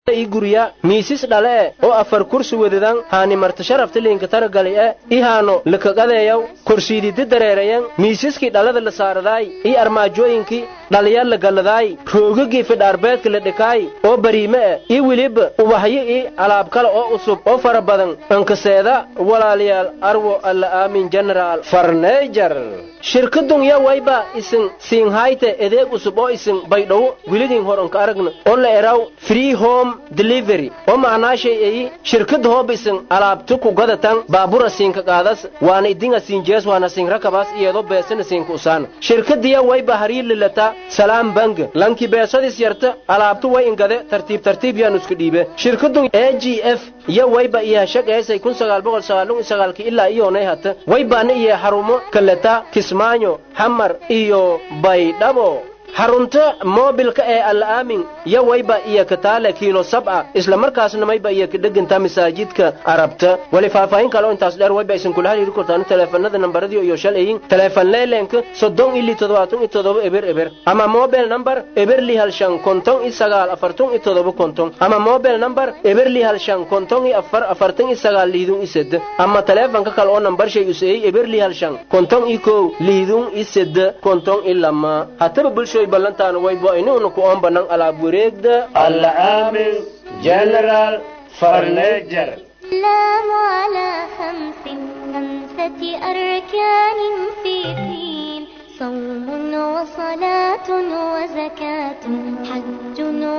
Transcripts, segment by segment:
ii gurya miisis dhale e oo afar kursi wadadan haani marta sharafta liinka taragali e i haano lakaqadeeyaw korsiididi dareerayan miisiskii dhalada la saaradaay ii armaajooyinkii dhaliya la galladaay roogagii fidhaarbeedka la dhikaay oo bariime e ii weliba ubahyo ii alaab kale oo usub oo fara badan ankaseeda walaalayaal arwo alla aamin generaal farneejar shirkadun ya wayba isin siinhayte edeeg usub oo isin baydhowo wilidin hor anka aragna oo la eraw free home delivery oo macnaashay eyi shirkada hooba isin alaabti ku gadatan baabura siinka qaadas waana idinga siin jees waana siin rakabaas iyadoo beesana siinka usaana shirkadiya wayba harii lilata salaam bank lanki beesadis yarta alaabtu way ingade tartiib tartiib yaan isku dhiibe shirkadun a g f iyo wayba iyo hashaqeesay kun sagaal boqol sagaalun sagaalki ilaa iyoonay hata waybaana iyo xarumo kaleta kismaayo xamar iyo baydhabo xarunta moobilka ee al'aamin yo wayba iyo kataale kiilo sab'a isla markaasna mayba iyo kadhegantaa masaajidka arabta wali faahfaahin kale oo intaas dheer wayba isin kula hariiri kortaan teleefanada nambaradii iyo shalayin teleefan leelenka soddon ili toddobaatan iyo toddoba eber eber ama mobile number eberli hal shan konton iyo sagaal afartan iyo toddoba konton ama mobile number eberli hal shan konton iyo afar afartan iyo sagaal liidun iyo sede ama teleefanka kale oo nambar shay useeyey eberli hal shan konton iyo kow liidun iyo sede konton iyo lama hataba bulsho ballantaan waybo inuuna ku oon banan alaab wareegda alla aamin general farneejar الإسلام على خمس خمسة أركان في دين صوم وصلاة وزكاة حج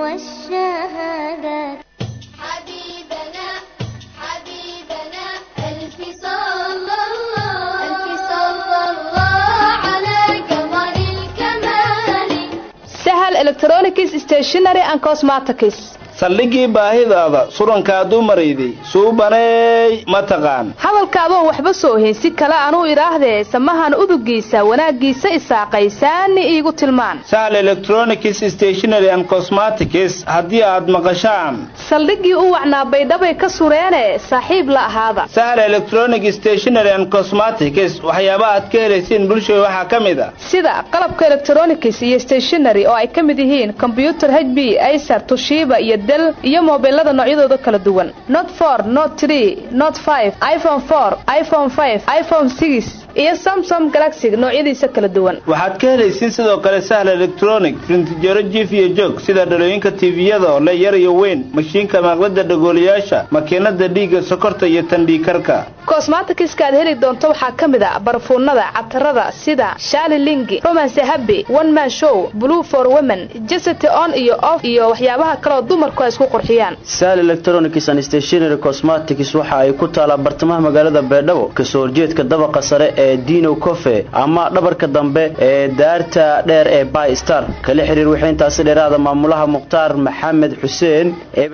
والشهادات حبيبنا حبيبنا ألف صلى الله ألف صلى الله على قمر الكمال sahal electronics stationary and cosmetics saldhigii baahidaada surankaaduu marayday suubaneey ma taqaan hadalkaadoon waxba soo ohin si kale anuu idhaahdee samahan udugiisa wanaaggiisa isaaqaysaani iigu tilmaan sahal electronics stationary and cosmetics haddii aad maqashaan saldhiggii u wacnaa baydhabay ka sureene saaxiib la ahaada sahal electronic stationary and cosmetics waxyaaba aad ka helaysiin bulshada waxaa ka mid a sida qalabka electronics iyo stationary oo ay ka mid yihiin kombyutar h b acer tushiba iyo del iyo mobilada noocyadooda kala duwan not for not tree not five iphone four iphone five iphone six iyo samsom galaxy noocyadiisa kala duwan waxaad ka helaysiin sidoo kale sahal electronic printjaro jif iyo joog sida dhalooyinka tviyada oo le yar iyo weyn mashiinka maaqlada dhagooliyaasha makiinada dhiigga sokorta iyo tandhiikarka kosmatikiska aad heli doonto waxaa ka mid a barfuunada catarada sida shaali lingi romance happy one man show blue for women jesity on iyo off iyo waxyaabaha kaleoo dumarku ay isku qurxiyaan sal electronics and stationary cosmetics waxa ay ku taalaa bartamaha magaalada beedhabo kasoo horjeedka dabaqa sare ee dino cofe ama dhabarka dambe ee daarta dheer ee by star kala xiriir wixii intaasi dheeraada maamulaha mukhtaar maxamed xuseen ee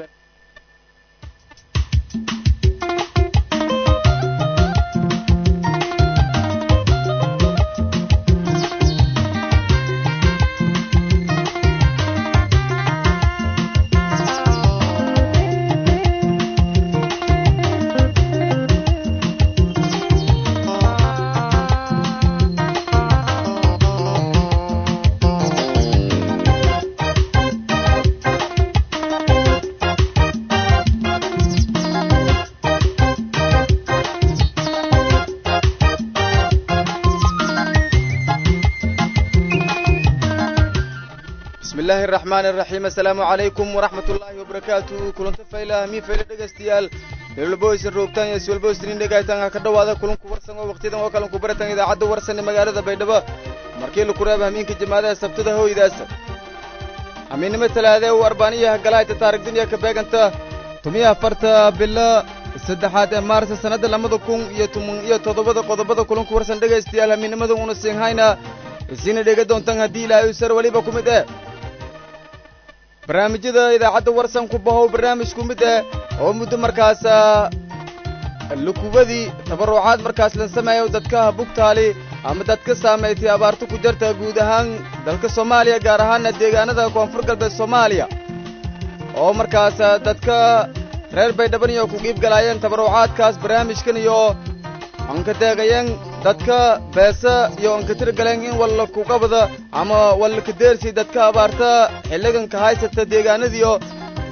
bismi illaahi araxmaani araxiim assalaamu calaykum waraxmat ullaahi wabarakaatuhu kulanta faylaha mii fayle dhegaystayaal meelwalboysan roogtaan iyo siwalboysnin dhegaytaan ha ka dhowaada kulanku warsan oo waqtiyadan oo kalanku baratan idaacadda warsan ee magaalada baydhabo markii laku reeba hamiinka jamaadaha sabtada hooydaasa hamiinnimo talaadee uu arbaaniyaha galaayta taarigduniya ka beeganta tumiya afarta bilo saddexaad ee maarsa sannadda lamada kun iyo toban iyo toddobada qodobada kulanku warsan dhegaystayaal hamiinnimada una siinhayna isiina dhega doontaan haddii ilaahay usar weliba ku mid eh barnaamijyada idaacadda warsan ku bahow barnaamij ku mid eh oo muddo markaas lukubadii tabarrucaad markaas la sameeyo dadka bugtaali ama dadka saamaytay abaarto ku jarta guud ahaan dalka soomaaliya gaar ahaana deegaanada koonfur galbeed soomaaliya oo markaas dadka reer baydhaban iyo ku qiibgalaayeen tabarrucaadkaas barnaamijkan iyo anka deegayeen dadka beesa iyo anka tirgaleen in walla kuqabada ama walla kadeersi dadka abaarta xilliganka haysata deegaanadiyo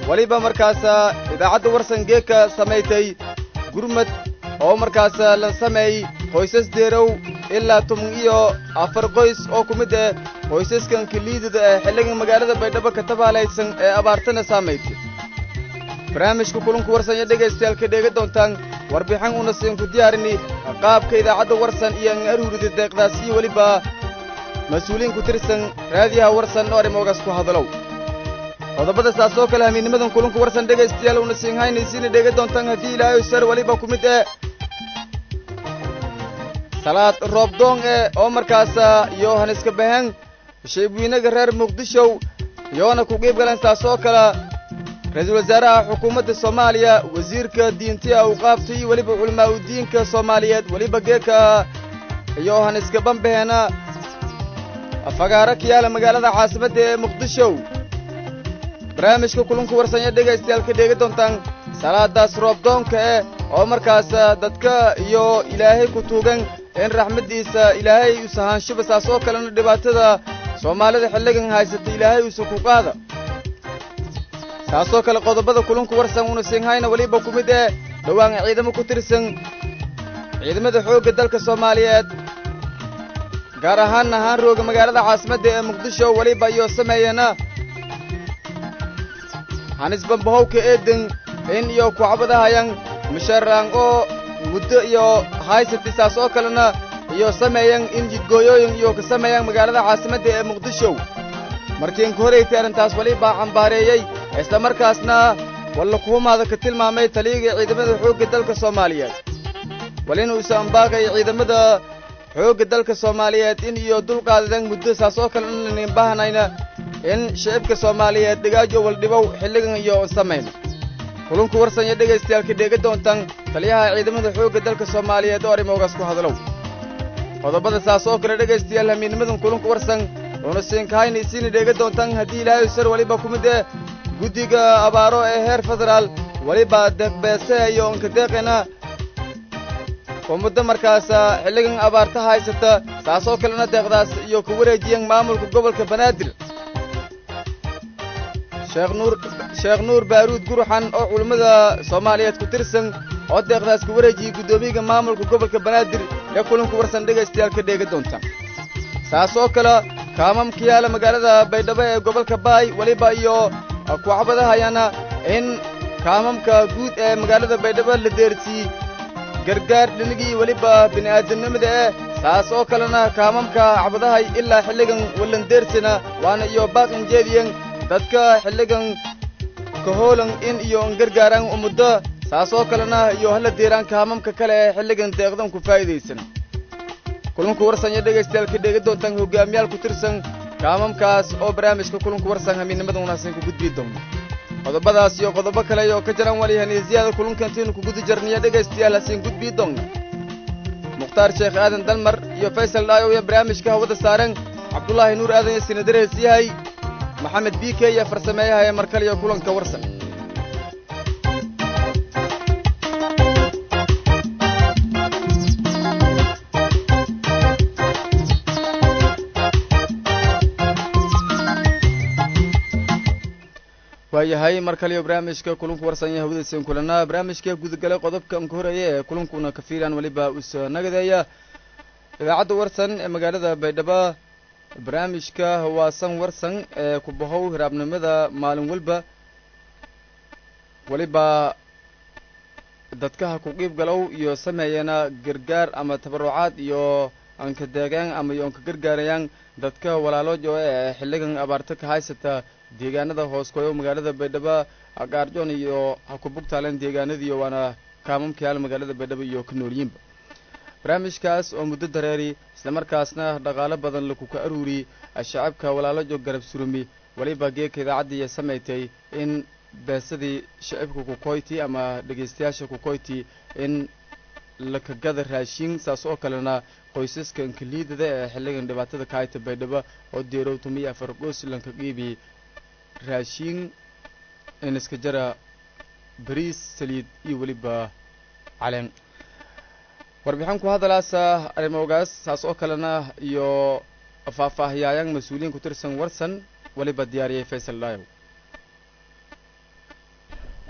weliba markaasa idaacadda warsan geeka samaysay gurmad oo markaasa la sameey qoysas deerow ilaa toban iyo afar qoys oo ku mid ah qoysaskan kiliidada ee xilligan magaalada baydhabo ka tabaalaysan ee abaartana saamaysay barnaamijka kulanku warsan iyo dhegaystayaal ka dheega doontaan warbixin una siin ku diyaarini qaabka idaacadda warsan iyo an aruurida deeqdaas iyo weliba mas-uuliyiin ku tirsan raadiyaha warsan oo arrimoogaas ku hadalow qodobada saas oo kale hamiinimadan kulanku warsan dhegaystayaal una siin haynaysiina dheega doontaan haddii ilaahay sar weliba ku mid eh salaad roobdoon eh oo markaasa yohaniska bahan shaybiinaga reer muqdishow yoona ku qiib galeen saas oo kale ra-iisul wasaaraha xukuumadda soomaaliya wasiirka diintiya awqaafta iyo weliba culamaa u diinka soomaaliyeed weliba geeka yohaniska bambaheena fagaaro ka yaala magaalada caasimadda ee muqdishow barnaamijka kulanku warsanya dhegaystayaal ka dheega doontaan salaadaas roobdoonka eh oo markaas dadka iyo ilaahay ku tuugan in raxmaddiisa ilaahay usa haanshuba saas oo kalena dhibaatada soomaalida xilligan haysata ilaahay usa ku qaada saasoo kale qodobada kulanku warsan una siinhayna weliba ku mid eh dhowaan ciidamo ku tirsan ciidamada xoogga dalka soomaaliyeed gaar ahaan ahaan rooga magaalada caasimadda ee muqdisho weliba iyo sameeyana hanis bambahowka eeden in iyo kucabadahayan musharaan oo muddo iyo haysati saas oo kalena iyo sameeyan in jidgooyooyin iyo ka sameeyaan magaalada caasimadda ee muqdisho markiin ku horaytay arrintaas welibaa cambaareeyey isla markaasna walla kuhumaada ka tilmaamay taliyiga ciidamada xoogga dalka soomaaliyeed wal in uusa ambaaqay ciidamada xoogga dalka soomaaliyeed in iyo dulqaadadan muddo saas oo kale inanin baahnayna in shicibka soomaaliyeed dhigaajo waldhibow xilligan iyo samayno kulunku warsan iyo dhegaystayaal ka dheega doontaan taliyaha ciidamada xoogga dalka soomaaliyeed oo arrimoogaas ku hadalow qodobada saas oo kale dhegaystayaal hamiinimadan kulunku warsan una siinkahayna isiina dheega doontaan haddii ilaahay sar weliba ku mid eh guddiga abaaro ee heer federaal weliba deeqbeese iyo onkadeeqena oo muddo markaasa xilligan abaarta haysata saas oo kalena deeqdaas iyo ku wareejiyan maamulka gobolka banaadir sheekh nuur sheekh nuur baaruud guruxan oo culammada soomaaliyeed ku tirsan oo deeqdaas ku wareejiyey guddoomiyaga maamulka gobolka banaadir ee kulanku warsan dhegaystayaal ka dheega doonta saas oo kale kaamamka yaala magaalada baydhabo ee gobolka baay weliba iyo kucabadahayana in kaamamka guud ee magaalada baydhabo la deersiiyey gargaar dhinigii weliba bini'aadamnimada eh saas oo kalena kaamamka cabadahay ilaa xilligan wallandeersina waana iyo baaqin jeediyen dadka xilligan kahoolan in iyo n gargaaraan umuddo saas oo kalena iyo hala deeraan kaamamka kale ee xilligan deeqdan ku faa'idaysan kulanku warsan iyo dhegaystayaal ka dheega doontaan hogaamiyaal ku tirsan kaamamkaas oo barnaamijka kulanku warsan hamiidnimada wanaagsan ku gudbii doona qodobadaas iyo qodobo kale oo ka jiraan walihaniisiyada kulankantiinu ku guda jarniya dhegaystayaal hasiin gudbii doonna mukhtaar sheekh aadan dalmar iyo faysal dhaayow iyo barnaamijka hawada saaran cabdulaahi nuur aadan iyo sinadarees yahay maxamed b k iyo farsameeyaha ee markale iyo kulanka warsan waayahay mar kaliyo barnaamijka kulanku warsanya hawdaysan kulanaa barnaamijka gudagalay qodobka anka horeeya ee kulankuna ka fiiraan weliba uso nagadeeya idaacadda warsan ee magaalada baydhabo barnaamijka hawaasan warsan ee ku bahow hiraabnimada maalin walba weliba dadkaha ku qiib galow iyo sameeyana gargaar ama tabarucaad iyo anka deegaan ama iyo anka gargaarayaan dadka walaaloojo ee xilligan abaarta ka haysata deegaanada hoos koyo magaalada baydhabo gaarjoon iyo ha ku bugtaaleen deegaanadiiyo waana kaamamka yaal magaalada baydhabo iyo ka noolyiinba barnaamijkaas oo muddo dareeri islamarkaasna dhaqaalo badan lakuka aruuri shacabka walaalojo garab surumi weliba geeka idaacaddiiya samaytay in beesadii shacibka kukoyti ama dhegaystayaasha kukoyti in lakagada raashin saas oo kalena qoysaska inkaliidada ee xilligan dhibaatada ka hayta baydhabo oo deerow tumiyo afar qoys lanka qiibi raashin in iska jara bariis saliid iyo weliba caleen warbixin ku hadalaasa arrimoogaas saas oo kalena iyo faahfaahiyaayan mas-uuliyiin ku tirsan warsan weliba diyaariyay faysal dhaayow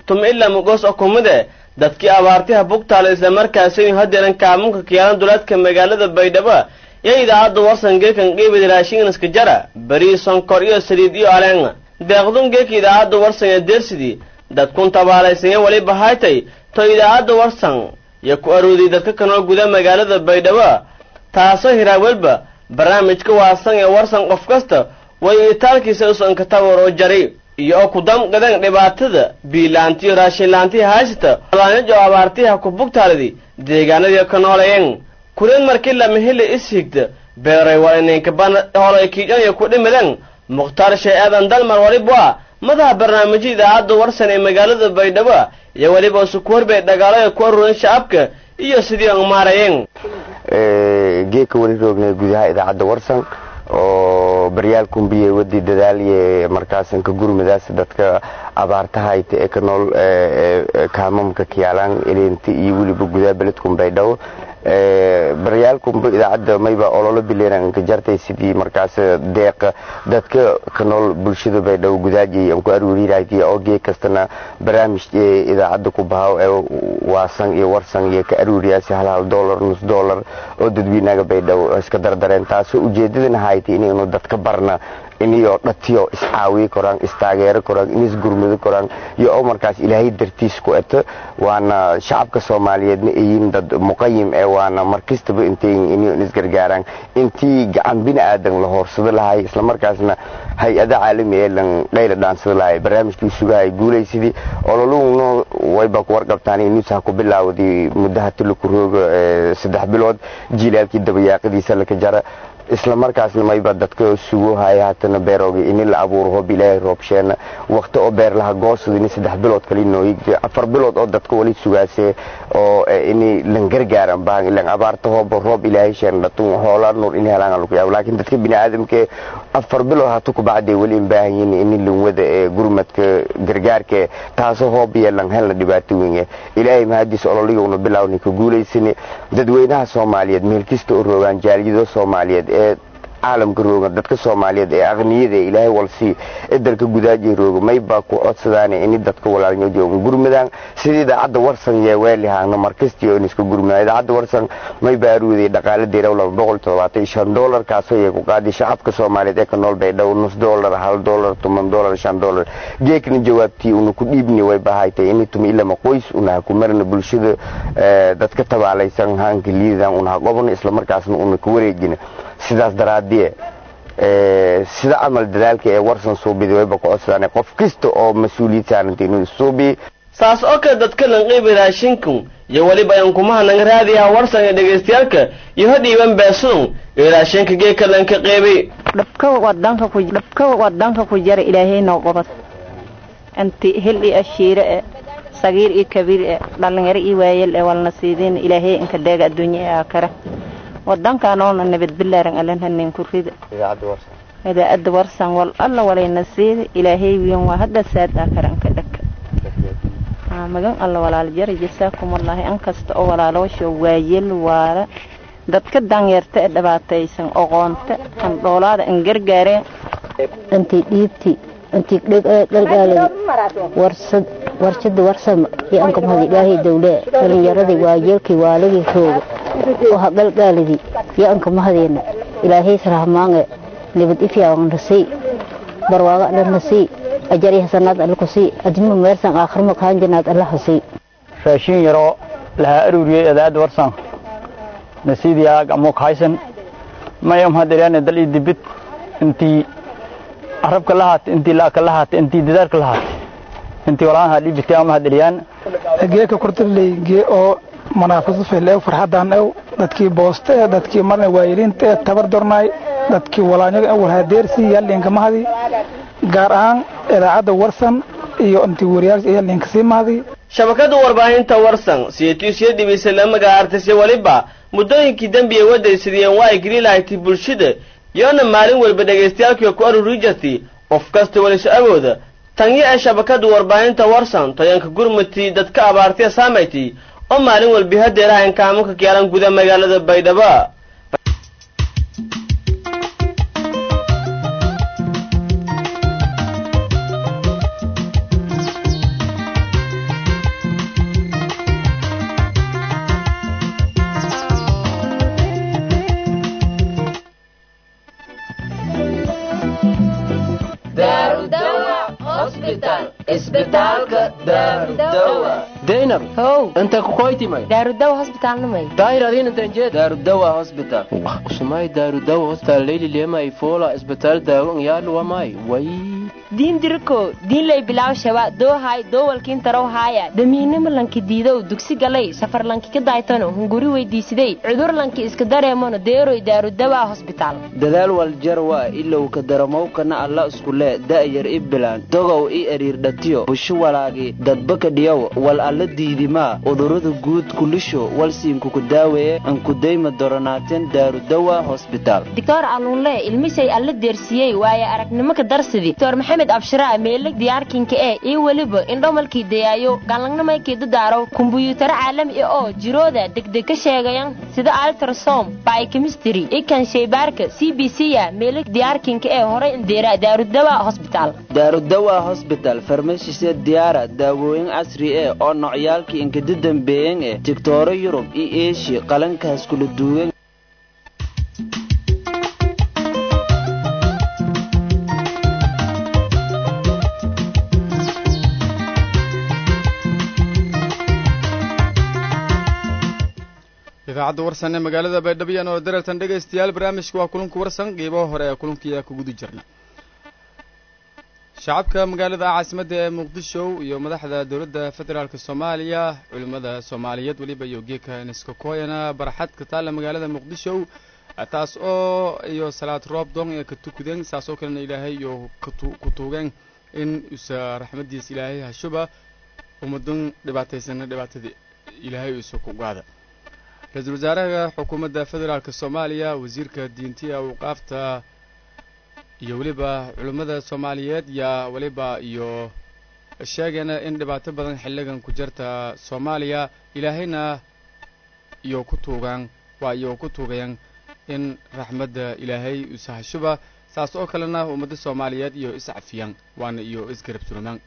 tuma ilaa mugos oo kumide dadkii abaartiha bugtaala islamarkaasi hadeeran kaamunka kiyaalan duleedka magaalada baydhabo iyo idaacadda warsan geekan qiibida raashinganiska jara beri sonkor iyo saliid iyo aleen deeqdun geeka idaacadda warsan ee deersidii dadkun tabaalaysanya weliba haytay to idaacadda warsan iyo ku aroodiyay dadka kanoo guda magaalada baydhabo taasoo hiraawelba barnaamijka waasan ee warsan qof kasta way itaalkiisa usanka tawaroo jari iyo oo ku damqadan dhibaatada biilaantiyo raashinlaantii haysata alaanyajo abaartiha ku bugtaalidi deegaanadii ka noolayeen kureen markii lama heli ishigta beeray walineenka ban holay kiijanaya ku dhimadeen mukhtaar shee aadan dalmar waliba madaha barnaamijya idaacadda warsan ee magaalada baydhabo iyo weliba usukuwarbay dhagaalo ku aruuran shacabka iyo sidii aan maarayeen geeka weli roognay gudaha idaacadda warsan oo baryaal kumbiye wadi dadaaliye markaasan ka gurmadaas dadka abaartahayta ee ka nool kaamamka kiyaalaan eleenti iyo weliba gudaha beledkun baydhabo baryaalkunba idaacadda mayba ololo bileeran ka jartay sidii markaas deeqa dadka ka nool bulshada baydhabo gudaaji aan ku aruuriiraytii oo gee kastana barnaamij idaacadda ku bahaw ee waasan iyo warsan iyo ka aruuriyaasi hal hal dollar nus dollar oo dadweynaga baydhabo iska dardareen taasoo ujeedadana haytay inaynu dadka barna inayoo dhatiyo iscaawiyi koraan istaageero koraan inisgurmado koraan iyo oo markaas ilaahay dartiis ku eto waana shacabka soomaaliyeedna ayiin dad muqayim ee waana markastaba intayin inay isgargaaraan intii gacan bini aadan la hoorsado lahay islamarkaasna hay-ada caalami ee lan dhayla dhaansado lahay barnaamijkii sugahay guulaysidii ololuhuna wayba ku warqabtaan inuusaha ku bilaawday muddaha tulaku rooga saddex bilood jiilaalkii dabayaaqadiisa laka jara isla markaasna mayba dadka sugo haya haatana beerooga ini la abuuro hoob ilaahay roobsheena waqti oo beer laha goosada ini saddex bilood kali nooyigde afar bilood oo dadka wali sugaase oo ini lan gargaaran baan ilan abaarta hoob roob ilaahay sheen dhatun hoola nuur ini helaan lagu yaabo laakiin dadka bini aadamke afar bilood hatu ku bacday wali in baahan yihiin ini lan wada ee gurmadka gargaarka taasoo hoob iyo lan helna dhibaato weyn ilaahay mahadiis ololiga una bilaawni ka guulaysani dadweynaha soomaaliyeed meel kasta oo roogaan jaaliyado soomaaliyeed ee caalamka rooga dadka soomaaliyeed ee aqniyada ee ilaahay walsii ee dalka gudaaji rooga maybaa ku codsadaan ini dadka walaalnyoodioga gurmadaan sidii idaacadda warsan yee weelihaana markastii oo iska gurmadaan idaacadda warsan maybaa aruuday dhaqaale deeraw laba boqol toddobaatan iyo shan doolar kaasoo yee ku qaaday shacabka soomaaliyeed ee ka nool baydhabo nus doolar hal doolar toban doolar shan doolar geekna jawaabtii una ku dhiibni way bahaytay ini tumi ilama qoys una ha ku marna bulshada dadka tabaalaysan haanka liidan una ha qobno islamarkaasna una ka wareejina sidaas daraadie sida camal dadaalka ee warsan suubiday wayba ku codsadaan qof kasta oo mas-uuliyad saaranta inuu suubiye saas oo kale dadka lanqiibi raashinku iyo weliba yankumaha nanga raadiyaha warsan ee dhegaystayaalka iyo ha dhiiban beesadun iyo raashinka geeka lanka qeybay dhabka wadanka ku dhabka wadanka ku jara ilaahay noo qabad anti hil iyo ashiire e sagiir iyo kabiir e dhalinyaro iyo waayel e walna siidiin ilaahay inka deega adduunya ee aakara wadankaanoona nabad bilaaran alanhanin kurida idaacadda warsan wal alla walayna siida ilaahay wiin waa hadda saad aakaranka dhaka magan alla walaal jara jasaakumallaahi an kasta oo walaaloosha waayel waala dadka danyeerta ee dhibaataysan oqoonta an dhoolaada an gargaareen intii dhiibti intii dhalgaaladi warsad warshada warsama iyo anka mahad ilaahay dawlee dhalinyaradii waayeelkii waaladii rooga oo ha galgaalidi iyo anka mahadeena ilaahay sarahmaange nabad ifyaawan nasii barwaago alla nasii ajari hasanaad alla kusii adima meersan aakhirma kaanjanaad alla hasii raashin yaroo lahaa aruuriyey adaad warsan nasiidiyaa gamook haysan mayam hadiryaane dal ii dibid intii arabka la haata intii laaka la haata intii dadaarka la haata intii walaanaha dhibitay ama hadiriyaan geeka kurtabley gee oo manaafiso feleew farxadan ew dadkii booste ee dadkii marna waayiliinta ee tabar dornaay dadkii walaanyaga ew walhaadeersi yaallinka mahadi gaar ahaan idaacadda warsan iyo intii wariyaalka yaallinka sii mahadi shabakada warbaahinta warsan siyatiisiyo dhibisay la magacaartisay weliba muddooyinkii dembi ay wadaysadiyeen waa ay geli lahayti bulshada yoona maalin walba dhagaystayaalkii ku aruri jirtay qof kasta weliso awooda tanyo ee shabakada warbaahinta warsan toyanka gurmati dadka abaartaya saamayti oo maalin walbi hadeeraha inkaamanka kiyaalan guda magaalada baydhabo daynab how inta kukoytimay daarudawa hosbitaalnamay daahir adiin intan jeed daarudawa hospital usumay daarudawa hospital leyli lemay fola isbitaal daawo yaal wamay way diin diriko diin lay bilaaw shaba doohay doowalkiin tarow haaya damiinimo lanki diidow dugsi galay safar lanki ka daaytano hunguri weydiisiday cudur lanki iska dareemono deeroy daarudawa hosbitaal dadaal waljarwa ilow ka daramowkana alla iskule da'yar i bilaan dogow i eriirdhatiyo busho walaagi dadbaka dhiyow wal alla diidimaa udurada guud kulisho walsiinkuku daaweeye ankudayma doronaateen daarudawa hosbitaal doctor aluunle ilmisay alla deersiiyey waaye aragnimo ka darsidi doctor maxamed abshiraa meeleg diyaarkinka ee iyo weliba indhomalkii dayaayo galangnamaykii dadaaraw kumbuyuutaro caalami ah oo jirooda degdeg ka sheegayan sida altrasom biochemistry ikan shaybaarka c b c ya meeleg diyaarkinka ee horay indeera daarudawa hosbitaal daarudawa hosbital farmashise diyaara daawooyin casri eh oo nocyaalkii inkada dambeeyen eh tigtooro yurub iyo eeshiya qalankaas kula duwan idaacadda warsan ee magaalada baydhabiyan oo darartan dhegaystayaal barnaamijka waa kulanku warsan qiibaha hore ee kulankiiyaa ku guda jirna shacabka magaalada caasimadda ee muqdisho iyo madaxda dowladda federaalka soomaaliya culimmada soomaaliyeed weliba iyo geeka niskakoyana barxad ka taalla magaalada muqdisho taas oo iyo salaad roob doon ee ka tukudeen saas oo kalena ilaahay iyo ku tuugeen in usa raxmadiisa ilaahay hashuba ummadan dhibaataysana dhibaatadii ilaahay usa ku gaada ra-iisul wasaaraha xukuumadda federaalka soomaaliya wasiirka diintiya awqaafta iyo weliba culimmada soomaaliyeed yaa weliba iyo sheegayna in dhibaato badan xilligan ku jirta soomaaliya ilaahayna iyo ku tuugaan waa iyo ku tuugayaan in raxmadda ilaahay usahashuba saas oo kalena ummadda soomaaliyeed iyo iscafiyaan waana iyo isgarab surumaan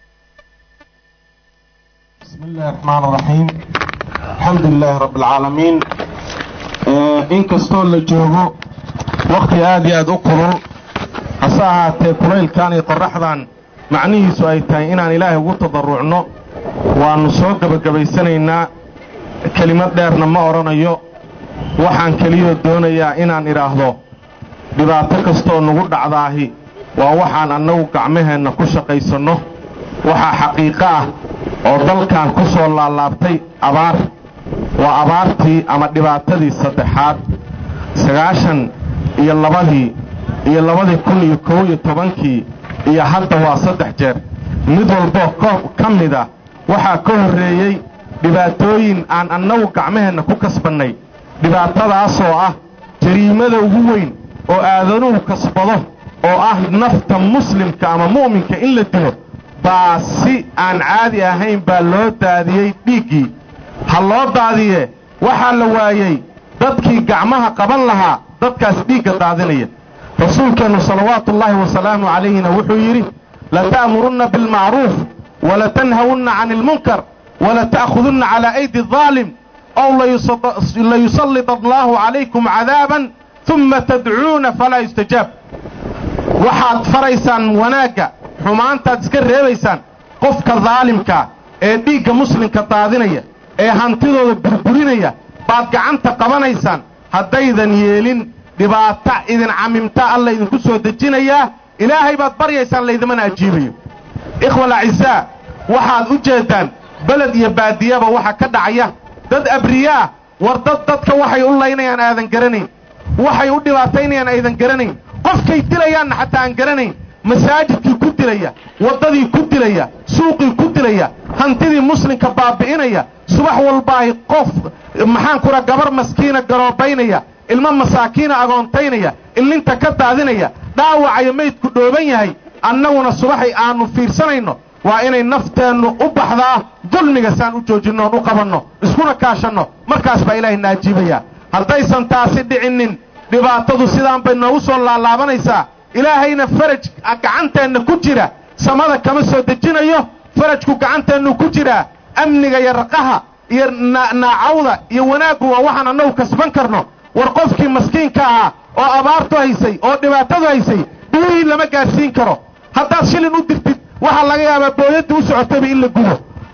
بسم الله الرحمن الرحيم الحمد لله رب العالمين in kastoo la joogo wakhti aad iyo aad u kulul hase ahaatee kulaylkan iyo qorraxdan macnihiisu ay tahay inaan ilaahay ugu tadarrucno waannu soo gebagabaysanaynaa kelimad dheerna ma odhanayo waxaan keliyoo doonayaa inaan idhaahdo dhibaato kastooo nagu dhacdaahi waa waxaan annagu gacmaheenna ku shaqaysanno waxaa xaqiiqo ah oo dalkan ku soo laalaabtay abaar waa abaartii ama dhibaatadii saddexaad sagaashan iyo labadii iyo labadii kun iyo kow iyo tobankii iyo hadda waa saddex jeer mid walboo ka mid ah waxaa ka horreeyey dhibaatooyin aan annagu gacmaheenna ku kasbannay dhibaatadaasoo ah jariimada ugu weyn oo aadanuhu kasbado oo ah nafta muslimka ama mu'minka in la dilo baa si aan caadi ahayn baa loo daadiyey dhiiggii ha loo daadiye waxaa la waayey dadkii gacmaha qaban lahaa dadkaas dhiigga daadinaya rasuulkeennu salawaatuullaahi wasalaamu calayhina wuxuu yidhi lata'murunna bilmacruuf walatanhawunna cani ilmunkar walata'khudunna calaa aydi adaalim ow layusallid allaahu calaykum cadaaban uma tadcuuna falaa yustajaab waxaad faraysaan wanaagga xumaantaad iska reebaysaan qofka daalimkaa ee dhiigga muslimka daadinaya ee hantidooda burburinaya baad gacanta qabanaysaan haddaydan yeelin dhibaato idin camimta alla idinku soo dejinayaa ilaahay baad baryaysaan laydimana ajiibayo ikhwa alacisaa waxaad u jeeddaan beled iyo baadiyaba waxa ka dhacaya dad abriyaah war dad dadka waxay u laynayaan aadan garanayn waxay u dhibaataynayaan aydan garanayn qofkay dilayaanna xataa aan garanayn masaajidkii ku dilaya waddadii ku dilaya suuqii ku dilaya hantidii muslimka baabi'inaya subax walbaahi qof maxaan kura gabar maskiina garoobaynaya ilmo masaakiina agoontaynaya illinta ka daadinaya dhaawacayo maydku dhooban yahay annaguna subaxay aannu fiirsanayno waa inay nafteennu u baxdaa dulmiga saan u joojinno oon u qabanno iskuna kaashanno markaas baa ilaahay na ajiibayaa haddaysan taasi dhicinnin dhibaatadu sidaan bay noogu soo laalaabanaysaa ilaahayna faraj gacanteenna ku jira samada kama soo dejinayo farajku gacanteennu ku jiraa amniga iyo raqaha iyo naacawda iyo wanaaggu waa waxaan annagu kasban karno war qofkii maskiinka ahaa oo abaartu haysay oo dhibaatadu haysay biyihii lama gaadhsiin karo haddaad shilin u dirtid waxaa laga yaabaa booyaddii u socotayba in la gubo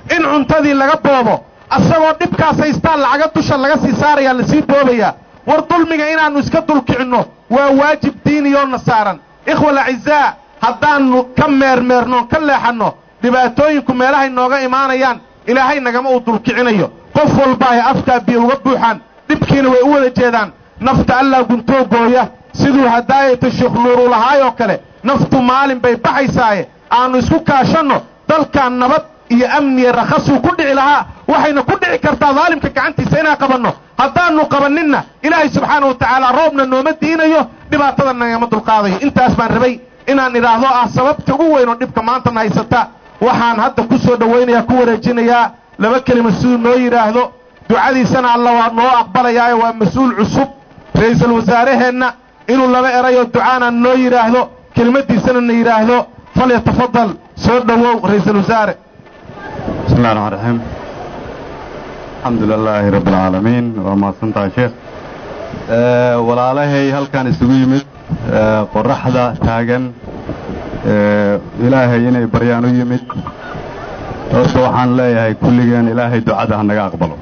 in cuntadii laga boobo asagoo dhibkaas haystaan lacaga dusha laga sii saarayaa lasii boobayaa war dulmiga inaannu iska dulkicinno waa waajib diiniyoona saaran ikhwal acizaa haddaannu ka meermeernoon ka leexanno dhibaatooyinku meelahay nooga imaanayaan ilaahay nagama uu dulkicinayo qof walba ay afkaa biyo uga buuxaan dhibkiina way u wada jeedaan nafta allaa guntoo gooya siduu hadaayata sheekh nuuru lahaayoo kale naftu maalin bay baxaysaaye aannu isku kaashanno dalkan nabad iyo amniya rakhasuu ku dhici lahaa waxayna ku dhici kartaa daalimka gacantiisa inaan qabanno haddaannu qabanninna ilaahay subxaana wa tacaala roobna nooma diinayo dhibaatada nagama dulqaadayo intaas baan rabay inaan idhaahdo ah sababta ugu weyn oo dhibka maantana haysata waxaan hadda ku soo dhowaynayaa ku wareejinayaa laba kelima siduu noo yidhaahdo ducadiisana alla waa noo aqbalayaayo waa mas-uul cusub ra'iisul wasaaraheenna inuu laba erayoo ducaana noo yidhaahdo kelimaddiisana na yidhaahdo falyatafadal soo dhowow ra'iisul wasaare بسم الله الرحمن الرحيم الحمد لله رب العالمين وما سنتها شيخ أه walaalahay halkan isugu yimid أه qoraxda taagan أه ilaahay inay baryaan u yimid horta waxaan leeyahay kulligeen ilaahay ducada ha naga aqbalo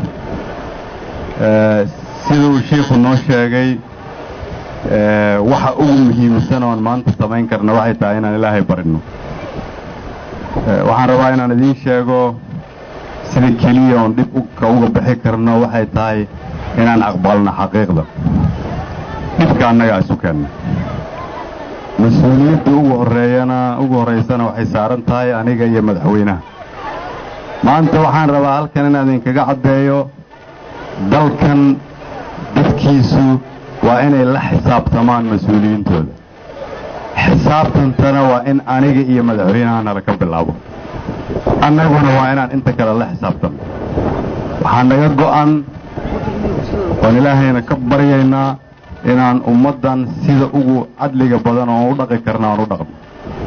siduu shiikhu noo sheegay waxa ugu muhiimsan oon maanta samayn karna waxay tahay inaan ilaahay barino waxaan rabaa inaan idiin sheego sida keliya oon dhib ka uga bixi karno waxay tahay inaan aqbalno xaqiiqda dhibka annagaa isu keenna mas-uuliyadda ugu horreeyana ugu horraysana waxay saaran tahay aniga iyo madaxweynaha maanta waxaan rabaa halkan inaan idinkaga caddeeyo dalkan dadkiisu waa inay la xisaabtamaan mas-uuliyiintooda xisaabtantana waa in aniga iyo madaxweynaha nala ka bilaabo annaguna waa inaan inta kale la xisaabtanno waxaa naga go'an oon ilaahayna ka baryaynaa inaan ummaddan sida ugu cadliga badan oon u dhaqi karna aan u dhaqno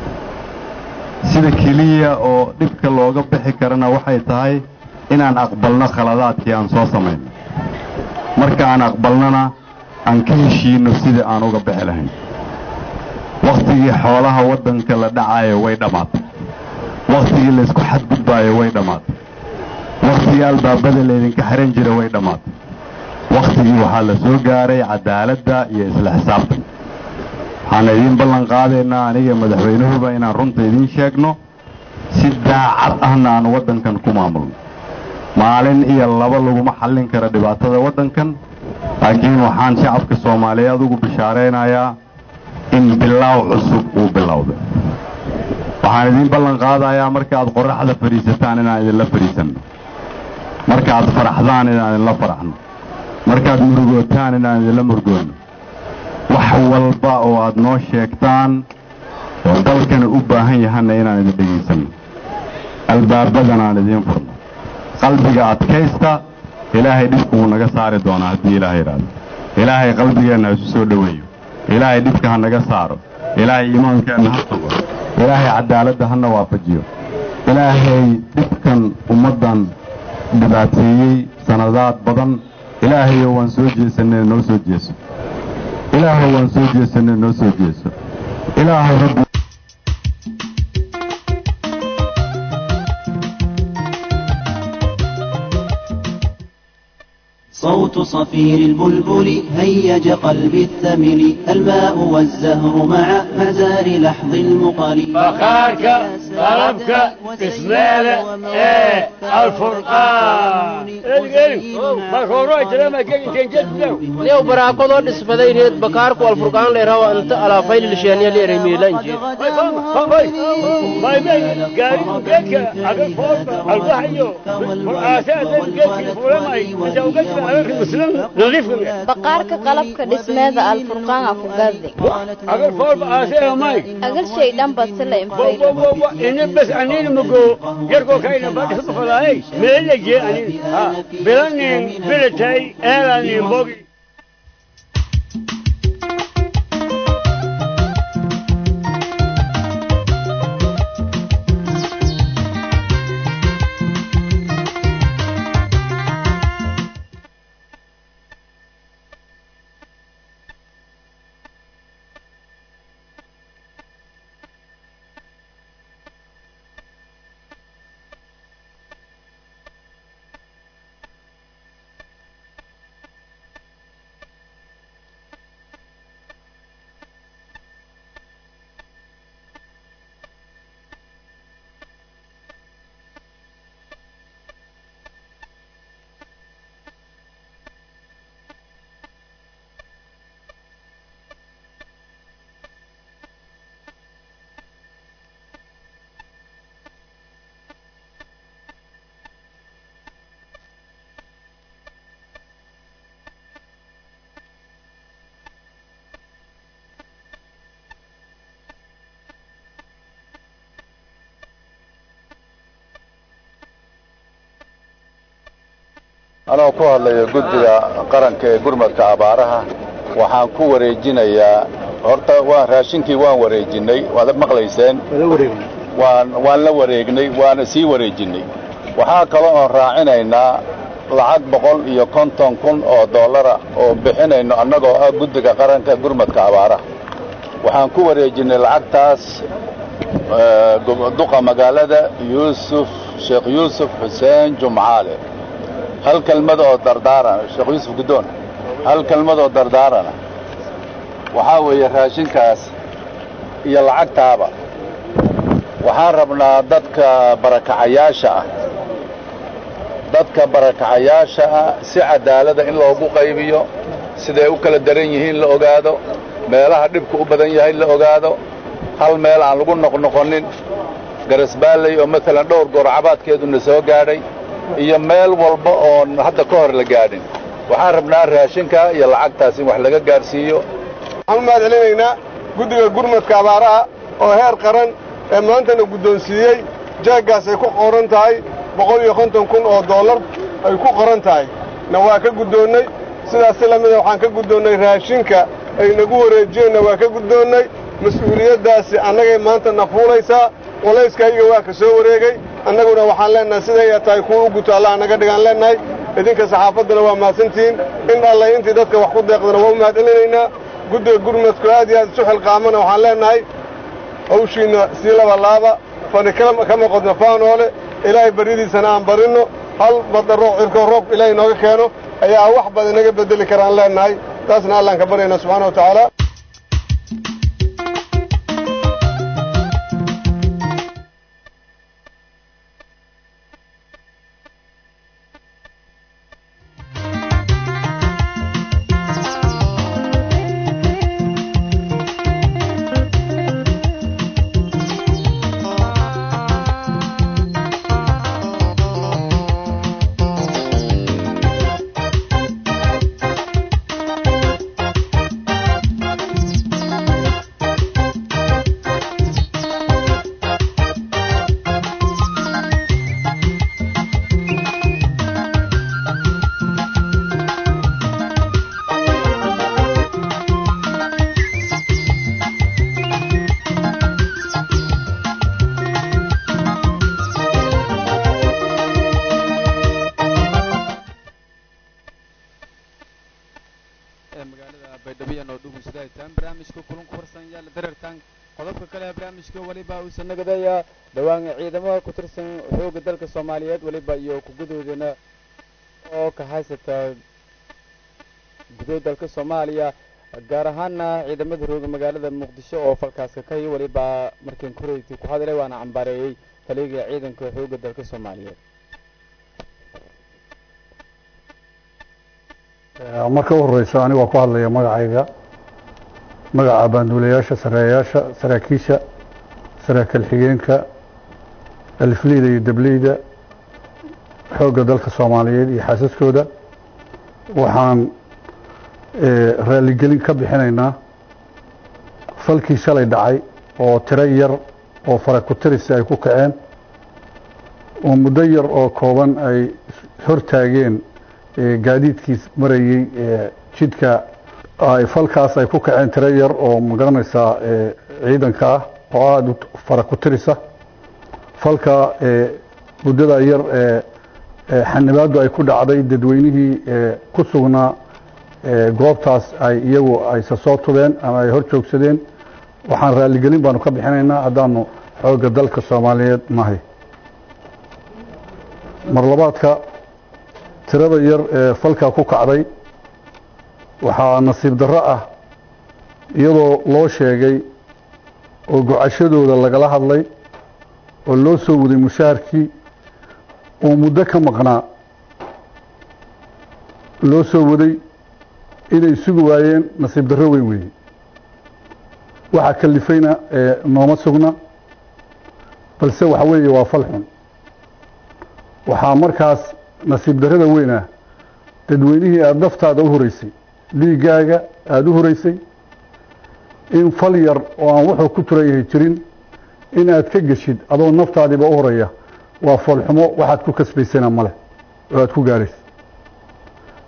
sida keliya oo dhibka looga bixi karana waxay tahay inaan aqbalno khaladaadkii aan soo samayno marka aan aqbalnona aan ka heshiinno sidai aan uga bixi lahayn wakhtigii xoolaha waddanka la dhacaayo way dhammaatay wakhtigii laysku xadgudbaayo way dhammaatay wakhtigii albaabada laydinka xihan jira way dhammaatay wakhtigii waxaa la soo gaaray cadaaladda iyo isla xisaabtan waxaan idiin ballan qaadaynaa aniga madaxweynuhuba inaan runta idiin sheegno si daacad ahna aan waddankan ku maamulno maalin iyo laba laguma xallin karo dhibaatada waddankan laakiin waxaan shacabka soomaaliyeed ugu bishaaraynayaa in bilaaw cusub uu bilowday waxaan idiin ballan qaadayaa markaaad qorraxda fadhiisataan inaan idinla fadhiisanno markaaad faraxdaan inaan idinla faraxno markaad murugootaan inaan idinla murgoonno wax walba oo aad noo sheegtaan oo dalkana u baahan yahanna inaan idin dhegaysanno albaabadan aan idiin furno qalbiga adkaysta ilaahay dhibku wuu naga saari doonaa haddii ilaahay idhaahdo ilaahay qalbigeenna ha isu soo dhoweeyo ilaahay dhibka ha naga saaro ilaahay iimaankeenna ha sugo ilaahay cadaaladda hana waafajiyo ilaahay dhibkan ummaddan dhibaateeyey sanadaad badan ilaahayo waan soo jeesanay noo soo jeeso ilaahow waan soo jeesanay noo soo jeeso ilaahow rabbi صوت صفير البلبل هيج قلبي الثمل الماء والزهر مع مزار لحظ المقل فخارك طلبك اسماله ايه الفرقان lew baraakadoo dhisbadayneed bakaarku alfurqaan leerawa inta alaafaylilisheeniya leeremiilanjee baqaarka qalabka dhismeeda alfurqaan ku gadi agal shay dhanba sila bas anina mago yarkoo kayna badhisu falaay meelaje anin ha bilanin bilatay eelanin bogi anoo ku hadlaya guddiga qaranka ee gurmadka abaaraha waxaan ku wareejinayaa horta waan raashinkii waan wareejinnay waad maqlayseen waan waan la wareegnay waana sii wareejinnay waxaa kaloo oon raacinaynaa lacag boqol iyo konton kun oo dollara oo bixinayno annagoo ah guddiga qaranka gurmadka abaaraha waxaan ku wareejinnay lacagtaas duqa magaalada yuusuf sheekh yuusuf xuseen jumcaale hal kelmad oo dardaarana sheekh yuusuf guddoon hal kelmad oo dardaarana waxaa weeye raashinkaas iyo lacagtaaba waxaan rabnaa dadka barakacayaasha ah dadka barakacayaasha ah si cadaalada in loogu qaybiyo siday u kala daran yihiin la ogaado meelaha dhibku u badan yahay la ogaado hal meel aan lagu noqnoqonin garasbaalley oo maalan dhowr goor cabaadkeeduna soo gaadhay iyo meel walba oon hadda ka hor la gaadhin waxaan rabnaa raashinka iyo lacagtaas in wax laga gaadhsiiyo waxaan u mahad celinaynaa guddiga gurmadka abaaraha oo heer qaran ee maantana guddoonsiiyey jeeggaas ay ku qoran tahay boqol iyo konton kun oo dollar ay ku qoran tahay na waa ka guddoonnay sidaas si lamida waxaan ka guddoonnay raashinka ay nagu wareejiyeenna waa ka guddoonnay mas-uuliyaddaasi annagay maanta na fuulaysaa qolayskayga waa ka soo wareegay annaguna waxaan leennahay siday tahay kuwa u guto allah naga dhigaan leennahay idinka saxaafaddana waa mahadsantihiin in allay intii dadka wax ku deeqdana waa u mahad celinaynaa guddiga gurmadku aad iyo aad isu xilqaamana waxaan leennahay hawshiinna sii laba laaba fani kama qodno faanoole ilaahay baryadiisana aan barinno hal badarro cirko roobka ilaahay nooga keeno ayaa wax badan inaga beddeli karaan leennahay taasna allaan ka baryaynaa subxaana wa tacaala waliba uusan nagadaya dhowaan ciidamada ku tirsan xoogga dalka soomaaliyeed waliba iyo kugudoodana oo ka haysata gudood dalka soomaaliya gaar ahaana ciidamada rooga magaalada muqdisho oo falkaaska ka hiyo waliba markiin koreyti ku hadlay waana cambaareeyey taliga ciidanka xoogga dalka soomaaliyeed marka u horeysa aniga waa ku hadlaya magacayga magaca baanduulayaasha sareeyaasha saraakiisha saraakiil xigeenka alifleyda iyo dableyda xoogga dalka soomaaliyeed iyo xaasaskooda waxaan raaligelin ka bixinaynaa falkii shalay dhacay oo tiro yar oo fara ku tirisi ay ku kaceen oo muddo yar oo kooban ay hortaageen gaadiidkiis marayey jidka falkaas ay ku kaceen tiro yar oo magaranaysaa ciidanka ah oo aada fara ku tirisa falka muddada yar xanibaadu ay ku dhacday dadweynihii ku sugnaa goobtaas ay iyagu ayse soo tubeen ama ay hor joogsadeen waxaan raaligelin baanu ka bixinaynaa haddaanu xoogga dalka soomaaliyeed nahay marlabaadka tirada yar ee falkaa ku kacday waxaa nasiib darro ah iyadoo loo sheegay oo gocashadooda lagala hadlay oo loo soo waday mushaharkii oo muddo ka maqnaa loo soo waday inay sugi waayeen nasiib darro weyn weeye waxaa kalifayna nooma sugna balse waxa weeye waa fal xun waxaa markaas nasiib darrada weyn ah dadweynihii aada naftaada u horeysay dhiiggaaga aada u horeysay in fal yar oo aan wuxuu ku turan yahay jirin in aad ka geshid adoo naftaadiiba u horeeya waa foolxumo waxaad ku kasbaysana male oo aad ku gaaraysa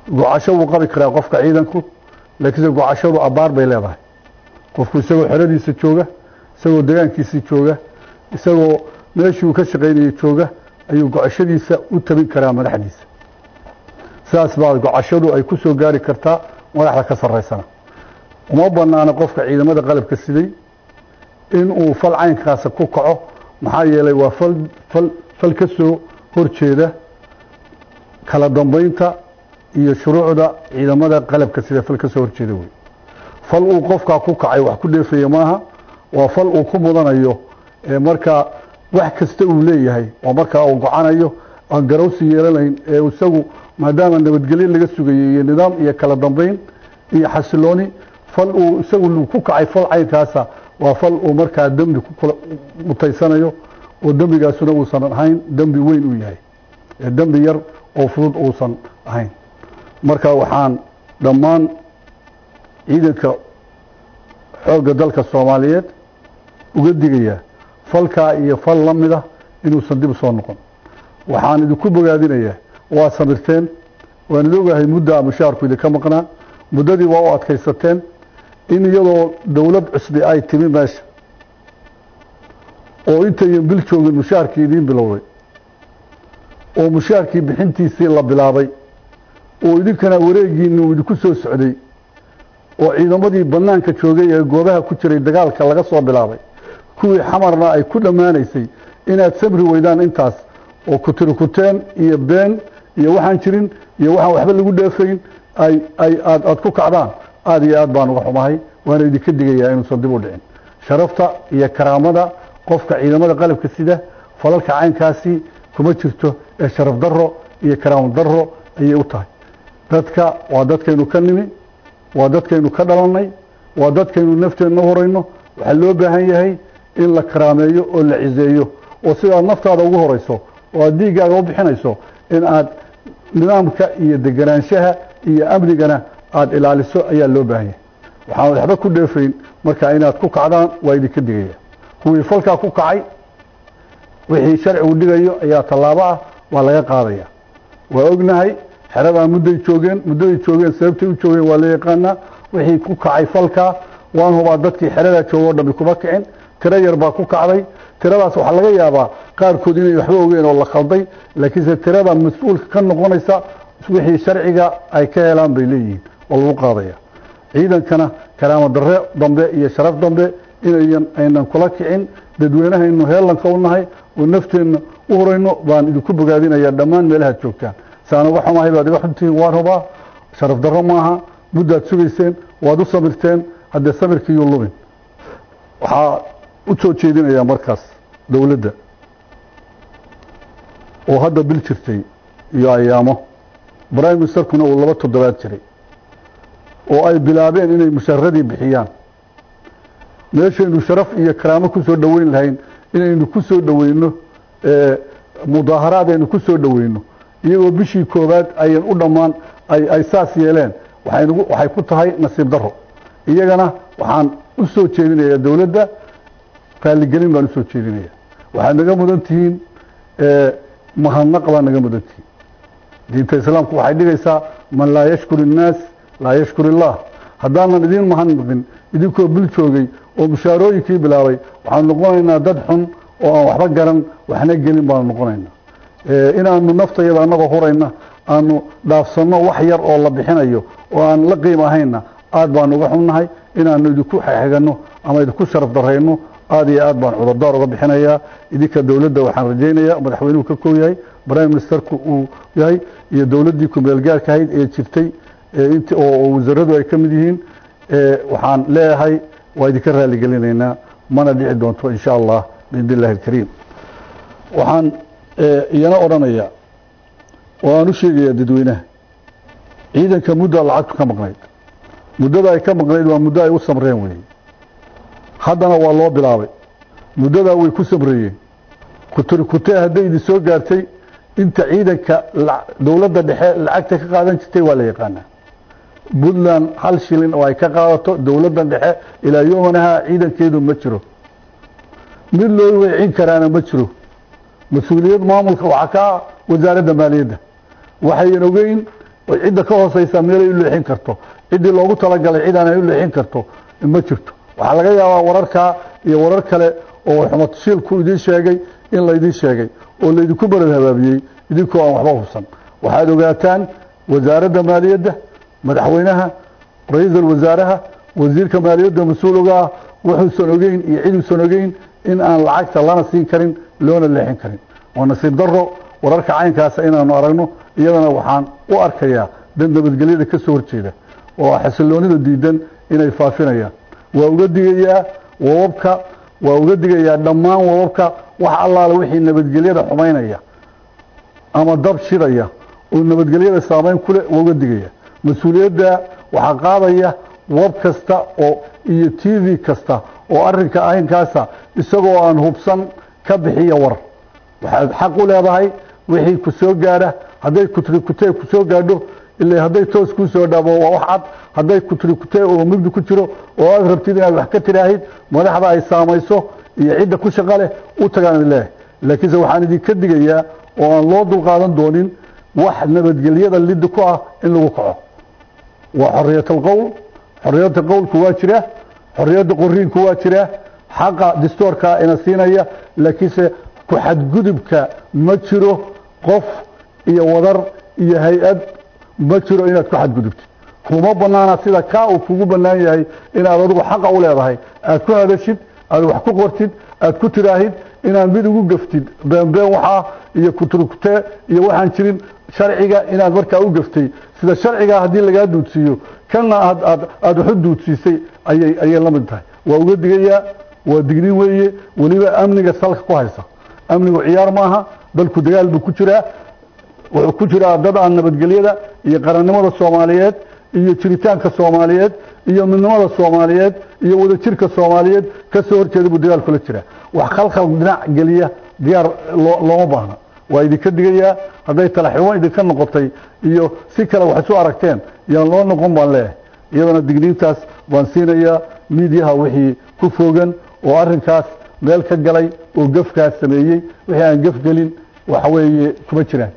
gocasho wuu qabi karaa qofka ciidanku laakiinse gocashadu abbaar bay leedahay qofku isagoo xeradiisa jooga isagoo degaankiisii jooga isagoo meeshii uu ka shaqaynayay jooga ayuu gocashadiisa u tabin karaa madaxdiisa sidaas baa gocashadu ay ku soo gaari kartaa madaxda ka sarraysana uma bannaana qofka ciidamada qalabka siday inuu fal caynkaasa ku kaco maxaa yeelay waa fal fal fal ka soo horjeeda kala dambaynta iyo shuruucda ciidamada qalabka sida fal ka soo horjeeda wey fal uu qofkaa ku kacay wax ku dheefaya maaha waa fal uu ku mudanayo ee markaa wax kasta uu leeyahay oo markaa uu gocanayo aan garawsi yeelanayn ee isagu maadaama nabadgelyo laga sugayay iyo nidaam iyo kala dambayn iyo xasilooni fal uu isagu ku kacay fal caynkaasa waa fal uu markaa dembi ku mutaysanayo oo dembigaasuna uusan ahayn dembi weyn uu yahay ee dembi yar oo fudud uusan ahayn marka waxaan dhammaan ciidanka xoogga dalka soomaaliyeed uga digayaa falkaa iyo fal la mida inuusan dib usoo noqon waxaan idinku bogaadinayaa waa samirteen waan idin ogahay muddaa mushaarku idinka maqnaa muddadii waa u adkaysateen in iyadoo dowlad cusbi ay timi meesha oo intayan bil joogin mushaarkii idiin bilowday oo mushaarkii bixintiisii la bilaabay oo idinkana wareegiinni uu idinku soo socday oo ciidamadii bannaanka joogay ee goobaha ku jiray dagaalka laga soo bilaabay kuwii xamarna ay ku dhammaanaysay inaad samri weydaan intaas oo kutirikuteen iyo been iyo waxaan jirin iyo waxaan waxba lagu dheefayn ay ay aad aad ku kacdaan aada iyo aad baan uga xumahay waana idinka digayaa inuusan dib u dhicin sharafta iyo karaamada qofka ciidamada qalabka sida falalka caynkaasi kuma jirto ee sharaf daro iyo karaamo daro ayay u tahay dadka waa dadkaynu ka nimi waa dadkaynu ka dhalannay waa dadkaynu nafteenna horayno waxaa loo baahan yahay in la karaameeyo oo la ciseeyo oo sidaad naftaada ugu horayso oo aad dhiiggaaga u bixinayso in aad nidaamka iyo deganaanshaha iyo amnigana aada ilaaliso ayaa loo baahan yahay waxaan waxba ku dheefayn marka inaad ku kacdaan waa idinka digaya kuwii falkaa ku kacay wixii sharcigu dhigayo ayaa tallaabo ah waa laga qaadaya waa ognahay xeradaa mudday joogeen muddaday joogeen sababtay u joogeen waa la yaqaanaa wixii ku kacay falkaa waan hubaa dadkii xeradaa jooga o dhami kuma kicin tiro yar baa ku kacday tiradaas waxaa laga yaabaa qaarkood inay waxba ogeen oo la khalday laakiinse tirada mas-uulka ka noqonaysa wixii sharciga ay ka helaan bay leeyihiin oo lagu qaadaya ciidankana karaamo darre dambe iyo sharaf dambe inayan aynan kula kicin dadweynahaynu heelanka u nahay oo nafteenna u horayno baan idinku bogaadinaya dhammaan meelahaad joogtaan saan uga xumahay baad iga xuntihiin waan hubaa sharaf darro maaha muddaad sugayseen waad u samirteen haddee samirkiiyuu lumin waxaa u soo jeedinayaa markaas dowladda oo hadda bil jirtay iyo ayaamo prime ministerkuna uu laba toddobaad jiray oo ay bilaabeen inay mushaaradii bixiyaan meeshaynu sharaf iyo karaamo ku soo dhoweyn lahayn inaynu ku soo dhoweyno mudaaharaad aynu ku soo dhoweyno iyagoo bishii koowaad ayan u dhammaan ay saas yeeleen waxay ku tahay nasiib daro iyagana waxaan u soo jeedinayaa dowladda raalligelin baan usoo jeedinaya waxaad naga mudan tihiin mahadnaq baa naga mudan tihiin diinta islaamku waxay dhigaysaa man laa yashkur innaas laa yashkur illaah haddaanan idiin mahadnaqin idinkoo bil joogay oo mushaarooyinkii bilaabay waxaanu noqonaynaa dad xun oo aan waxba garan waxna gelin baanu noqonaynaa inaanu naftayada annagoo hurayna aanu dhaafsanno wax yar oo la bixinayo oo aan la qiim ahayna aad baanu uga xunnahay inaanu idinku xexeganno ama idinku sharaf darayno aad iyo aad baan cudurdaar uga bixinayaa idinka dowladda waxaan rajaynayaa madaxweynuhu ka koo yahay prime ministerku uu yahay iyo dowladdii kumeelgaarka ahayd ee jirtay oo wasaradu ay ka mid yihiin waxaan leeyahay waa idinka raalligelinaynaa mana dhici doonto insha allah biidn illahi alkariim waxaan iyana odhanayaa oo aan u sheegayaa dadweynaha ciidanka muddaa lacagtu ka maqnayd muddada ay ka maqnayd waa muddo ay u samreen weeye haddana waa loo bilaabay muddadaa way ku samreeyeen kuturkutee hadday idin soo gaartay inta ciidanka dowladda dhexe lacagta ka qaadan jirtay waa la yaqaanaa puntland hal shilin oo ay ka qaadato dowladda dhexe ilaa yomanaha ciidankeedu ma jiro mid loo weecin karaana ma jiro mas-uuliyad maamulka waxaa ka ah wasaaradda maaliyadda waxayan ogeyn oo cidda ka hoosaysa meelay u leexin karto ciddii loogu talagalay cid aanay u leexin karto ma jirto waxaa laga yaabaa wararkaa iyo warar kale oo xumatashiilku idiin sheegay in laydiin sheegay oo laydinku barad habaabiyey idinkoo aan waxba hubsan waxaad ogaataan wasaaradda maaliyadda madaxweynaha ra-iisul wasaaraha wasiirka maaliyadda mas-uuliga ah wuxuusan ogeyn iyo ciduusan ogeyn in aan lacagta lana siin karin loona leexin karin waa nasiib daro wararka caynkaasa inaanu aragno iyadana waxaan u arkayaa dad nabadgelyada ka soo horjeeda oo xasiloonida diidan inay faafinayaan waa uga digayaa wababka waa uga digayaa dhammaan wababka wax allaale wixii nabadgelyada xumaynaya ama dab shidaya oo nabadgelyada saamayn kule waa uga digaya mas-uuliyadda waxaa qaadaya wab kasta oo iyo t v kasta oo arrinka ahinkaasa isagoo aan hubsan ka bixiya war waxaad xaq u leedahay wixii ku soo gaadha hadday kutrikutee ku soo gaadho ila hadday toos kuu soo dhaabo waa wax cad hadday kutrikutee oo mugdi ku jiro oo aad rabtid inaad wax ka tiraahid madaxda ay saamayso iyo cidda ku shaqa leh u tagaan idin leeyahay laakiinse waxaan idinka digayaa oo aan loo dulqaadan doonin wax nabadgelyada liddi ku ah in lagu kaco waa xorriyatal qowl xorriyadda qowlku waa jira xorriyadda qoriinku waa jira xaqa distoorka ina siinaya laakiinse ku xadgudubka ma jiro qof iyo wadar iyo hay-ad ma jiro inaad ku xadgudubtid kuma banaana sida kaa uu kugu bannaan yahay inaad adigu xaqa u leedahay aad ku hadashid aad wax ku qortid aad ku tiraahid inaad mid ugu gaftid beenbeen waxaa iyo kuturkutee iyo waxaan jirin sharciga inaad markaa u gaftay sida sharcigaa haddii lagaa duudsiiyo kana aad aad aada waxu duudsiisay ayay ayay la mid tahay waa uga digayaa waa dignin weeye weliba amniga salka ku haysa amnigu ciyaar maaha dalku dagaal buu ku jiraa wuxuu ku jiraa dad aan nabadgelyada iyo qarannimada soomaaliyeed iyo jiritaanka soomaaliyeed iyo midnimada soomaaliyeed iyo wadajirka soomaaliyeed ka soo horjeeda buu dagaal kula jiraa wax khalkhal dhinac geliya diyaar looma baahna waa idinka digayaa hadday talaxumo idinka noqotay iyo si kale wax isu aragteen yaan loo noqon baan leeyahay iyadana digniintaas baan siinayaa miidyaha wixii ku fogan oo arrinkaas meel ka galay oo gefkaas sameeyey wixii aan gef gelin waxa weeye kuma jiraan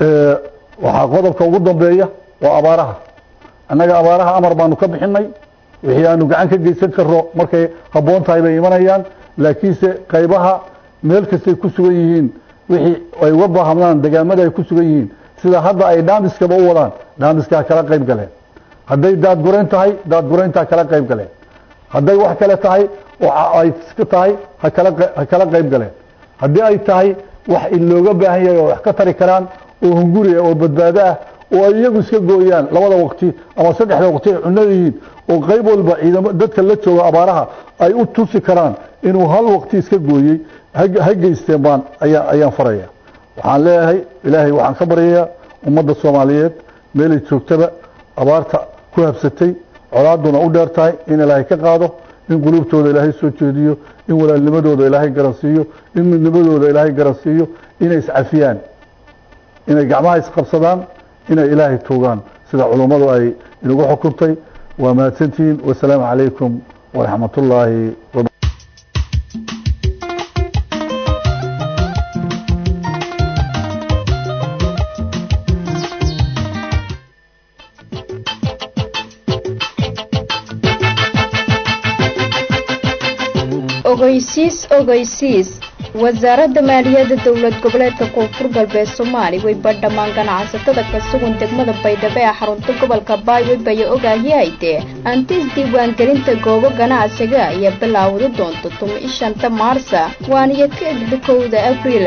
waxaa qodobka ugu dambeeya waa abaaraha annaga abaaraha amar baanu ka bixinay wixii aanu gacan ka geysan karno markay habboon tahay bay imanayaan laakiinse qaybaha meel kastay ku sugan yihiin wixii ay uga baahamdaan degaamada ay ku sugan yihiin sida hadda ay dhaamiskaba u wadaan dhaamiskaa kala qayb galeen hadday daadgurayn tahay daadgurayntaa kala qayb galeen hadday wax kale tahay ay iska tahay hakala ha kala qayb galeen haddii ay tahay wax looga baahan yahay oo wax ka tari karaan oo hunguri ah oo badbaado ah oo ay iyagu iska gooyaan labada waqti ama saddexda waqti ay cunada yihiin oo qayb walba ciidamo dadka la jooga abaaraha ay u tusi karaan inuu hal waqti iska gooyey ha geysteen baan ayaa ayaan faraya waxaan leeyahay ilaahay waxaan ka baryayaa ummadda soomaaliyeed meelay joogtaba abaarta ku habsatay colaaduna u dheer tahay in ilaahay ka qaado in quluubtooda ilaahay soo jeediyo in walaalnimadooda ilaahay garansiiyo in midnimadooda ilaahay garansiiyo inay iscafiyaan inay gacmaha isqabsadaan inay ilaahay tuugaan sida culummadu ay inagu xukuntay waa mahadsantihiin wasalaamu calaykum waraxmat ullaahi wab ogeysiis ogeysiis wasaaradda maaliyadda dowlad goboleedka koonfur galbeed soomaali way badhammaan ganacsatada ka sugan degmada baydhabo ee xarunta gobolka baaywe baya ogaahiyahaytee antis diiwaangelinta goobo ganacsiga ayaa bilaawda doonta tuma ishanta maarsa waaniyo ka egda kowda abriil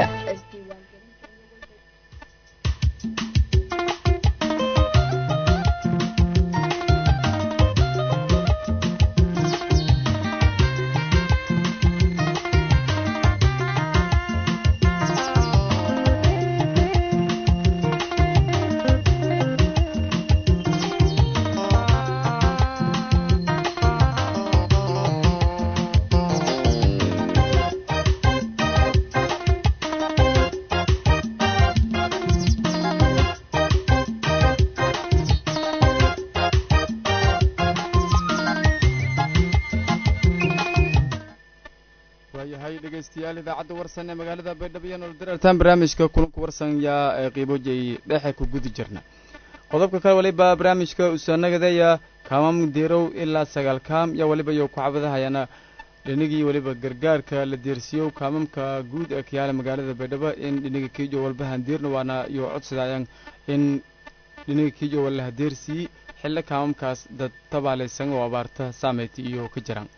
dhegeystayaal idaacadda warsan ee magaalada baydhabo iyo nolol darartaan barnaamijka kulanku warsan yaa qiibojay dhexe ku gudi jirna qodobka kale waliba barnaamijka usaanagadaya kaamam diirow ilaa sagaal kaam iyo waliba iyo kucabadahayana dhinigii waliba gargaarka la deersiiyo kaamamka guud ee kayaala magaalada baydhabo in dhiniga kiijo walba handiirna waana iyo codsadayaan in dhiniga kiijo walla hadeersii xillo kaamamkaas dad tabaalaysan oo abaarta saameyti iyo ka jiraan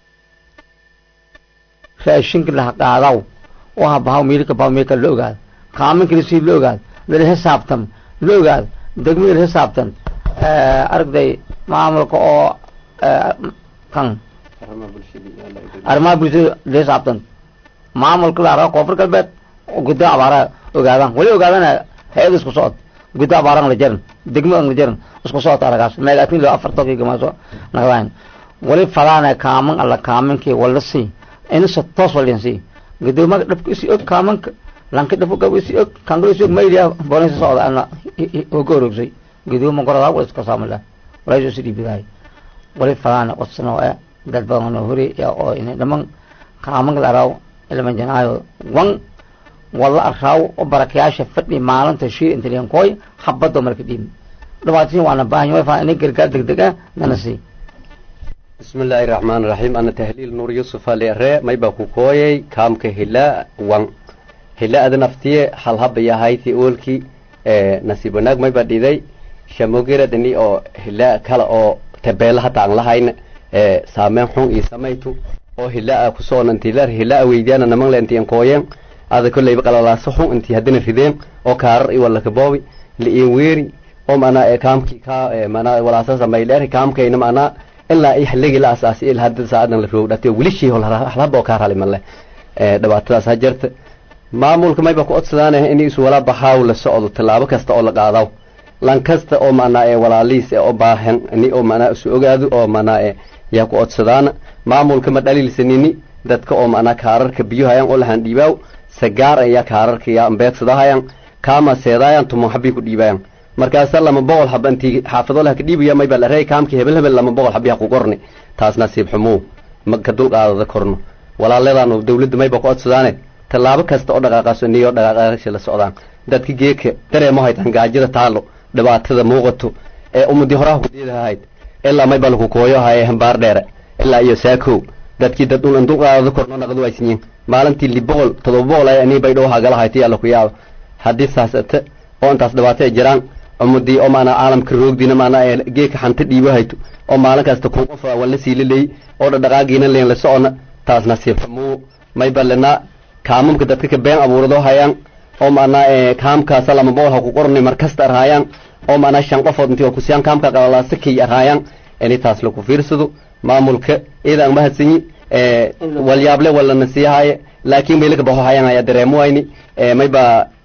raashinka la qaadaw waxa bahaw miilka bahaw miilka la ogaado qaaminka si la ogaado la xisaabtan la ogaado degmada la xisaabtan aragday maamulka oo kan arrimaha bulshada la xisaabtan maamulka la arkaa koonfur galbeed guddo abaaraha ogaadaan wali ogaadana hay-ad isku socod guddo abaaraan la jaran degmo la jaran isku socod aragaas meegaatin lo afar toki gamaaso naqdaan wali fadaana kaaman alla kaamankii wala sii insa toos walinsi gudoomaga dhabka isi og kaamanka lanka dhabka gab isi og kangal isi og mayliya bolinsa socda ana oga orogsay gudooma gorada wal iska saamala walayso si dhibidaay wali fadaana qodsano ee dad badan oo hore ya oo inay dhaman kaamanka la raaw ilman janaayo wan walla araaw oo barakayaasha fadhi maalinta shii inta leen koy habado marka dhiib dhawaatin waana baahan yahay faa inay gargaar degdeg ah nana sii بسم الله الرحمن الرحيم أنا تهليل نور يوسف علي الرئ ما يبقى كوي كام كهلا وان هلا أذن أفتيه حل هب يا هاي في أولكي اه نصيبناك ما يبقى دي شموغيرة دني أو هلا كلا أو تبال حتى عن لهاين اه سامن حون إسمايتو أو هلا كسون أنتيلر هلا ويديانا نمان لأنتي أنكوين هذا كله يبقى لا صحون أنتي هدين الفيدين أو كار ولا كبوي لإن ويري أو معنا كام كي كا معنا ولا أساس ما يلر كام كي معنا ilaa ay xilligii la asaasay il hadda saacadan la roog dhatay weli shii hol halaba oo ka rali male ee dhibaatadaas ha jirta maamulka mayba ku codsadaanah in isu wala baxaaw la socdo tallaabo kasta oo la qaadaw lan kasta oo macnaa ee walaaliis ee oo baahan ni oo macnaa isu ogaado oo macnaa ee yaa ku codsadaana maamulka ma dhaliilsanini dadka oo macnaa kaararka biyo hayaan oo lahan dhiibaaw sagaar ayaa kaararka yaa ambeedsadahayan kaama seedaayan tumo habii ku dhiibayan markaasa lama boqol haba intii xaafado laha ka dhiibaya mayba la reey kaamkii hebel hebel lama boqol habiha ku qorni taas nasiib xumuu ma ka dulqaadada korno walaaladan dawladda mayba ku codsadaane tallaabo kasta oo dhaqaaqaaso niyo dhaqaaqaasha la socdaan dadka geeka dareemo haytaan gaajada taalo dhibaatada muuqato ee ummadii horaha kudiidahayd ilaa mayba laku kooyo haye hambaar dheere ilaa iyo saakow dadkii dad dhul dulqaadada korno naqdu aysinyin maalintii li boqol todoba boqol ay anii baydhow hagala hayta yaa laku yaabo haddii saas ate oo intaas dhibaato ay jiraan ummadii oo maanaa caalamka roogdiina maanaa ee geeka xanta dhiibo hayto oo maalin kasta kun qof wala siilaley oo dhadhaqaagiina leen la socona taas nasiib xumuu may ballinaa kaamamka dadka ka been abuurado hayaan oo maanaa ee kaamkaasa lama boqol ha ku qornay mar kasta arhaayaan oo maanaa shan qofood intii oo kusiyaan kaamka qalalaasa kay arhaayaan ini taas laku fiirsado maamulka iidaan mahadsanyi ee walyaable walana siihaaye laakiin baylaka baxo hayaan ayaa dareemo wayni ee mayba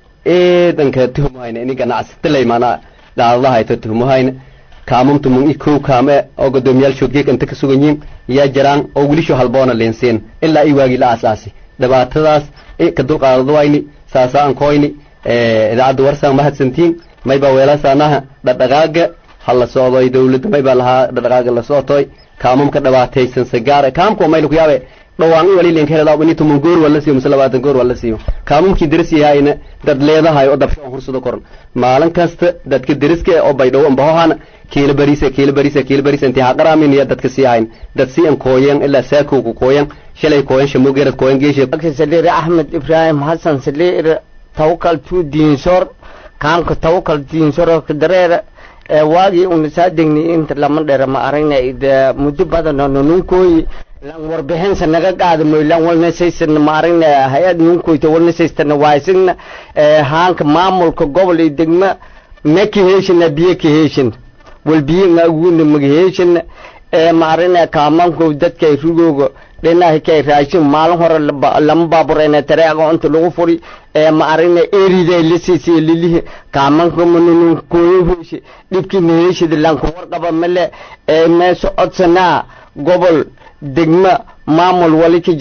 eedanka tuhumahayna ini ganacsataley maanaa dhaadadahayto tuhumahayna kaamamtu mun i kow kaame oo godoomiyaal geek inta ka sugan yihiin yaa jiraan oo wilisho halboona leensiin ilaa i waagii la aasaasi dhibaatadaas ka dulqaadado wayni saasaan koyni idaacadda warsaan mahadsantiin maybaa weelasaanaha dhadhaqaaga ha la socdoy dawladda maybaa lahaa dhadhaqaaga la socotoy kaamamka dhibaataysan sagaare kaamka mayla ku yaabe dhawaan in wali linka helada ini tuman goor wala siiyo mise labaatan goor wala siiyo kaamumkii deris yahayna dad leedahay oo dabsho on hursado koran maalin kasta dadka deriska oo baydhow ambahohana kiila bariisa kiila bariisa kiila bariisa intii haqaraamin iyo dadka sii hayn dad si an kooyan ilaa saakowka kooyan shalay kooyan shamogerad kooyan geeshe saliir axmed ibraahim xasan saliir tawakal tu diinsor kaamka tawakal diinsor dareere waagii unasaa degni inta lama dheera ma aragna muddo badan nanunkooyi lan warbixinsa naga qaada moy lan walnasaysana ma aragna hay-ad nunkoyta walnasaystana waaysagna haanka maamulka gobol iyo degma ma kaheshina biyo kaheshin wal biyo ngaguna magaheshina ma aragna kaamanko dadkay rugooga dhinaha kay raashin maalin hore lama baaburayna tareeqa inta lagu furi ma aragna eriday la siisay lilihi kaamanka manunun kooyo heshi dhibkii maheshida lanka warqaba male meesha codsanaa gobol degma maamul wali ka jira